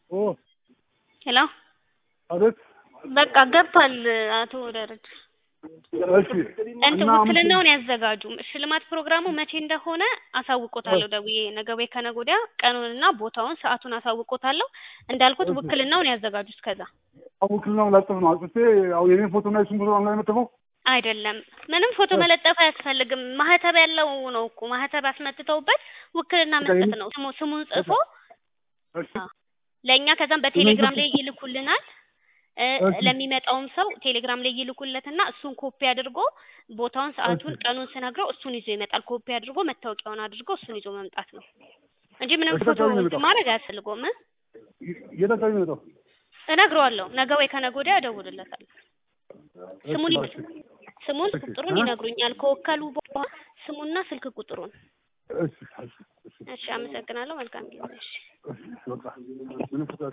ኦ ሄሎ አቤት። በቃ ገብቷል አቶ ደረጀ እሺ እንትን እና ውክልናውን ያዘጋጁ ሽልማት ፕሮግራሙ መቼ እንደሆነ አሳውቆታለሁ ደውዬ ነገ ወይ ከነገ ወዲያ ቀኑንና ቦታውን ሰዓቱን አሳውቆታለሁ እንዳልኩት ውክልናውን ያዘጋጁ እስከዛ ውክልናውን ላጥፍ ነው አጥፌ ያው የኔን ፎቶ እና የሱን ፎቶ አንድ ላይ መጥፈው አይደለም ምንም ፎቶ መለጠፍ አያስፈልግም ማህተብ ያለው ነው እኮ ማህተብ አስመትተውበት ውክልና መስጠት ነው ስሙ ስሙን ጽፎ እሺ ለእኛ ከዛም በቴሌግራም ላይ ይልኩልናል እ እሺ። ለሚመጣውም ሰው ቴሌግራም ላይ ይልኩለትና እሱን ኮፒ አድርጎ ቦታውን ሰዓቱን ቀኑን ስነግረው እሱን ይዞ ይመጣል ኮፒ አድርጎ መታወቂያውን አድርጎ እሱን ይዞ መምጣት ነው እንጂ ምንም እሺ፣ ፎቶ በቃ ነው የሚመጣው። ማድረግ አያስፈልገውም እ የት አካባቢ ነው የመጣው? እነግረዋለሁ ነገ ወይ ከነገ ወዲያ እደውልለታለሁ ስሙን እሺ፣ ስሙን እሺ። ቁጥሩን እ? ይነግሩኛል ከወከሉ በኋላ ስሙና ስልክ ቁጥሩን እሺ፣ እሺ፣ እሺ፣ እሺ አመሰግናለሁ መልካም ጊዜ እሺ እሺ፣ በቃ ምንም ፎቶ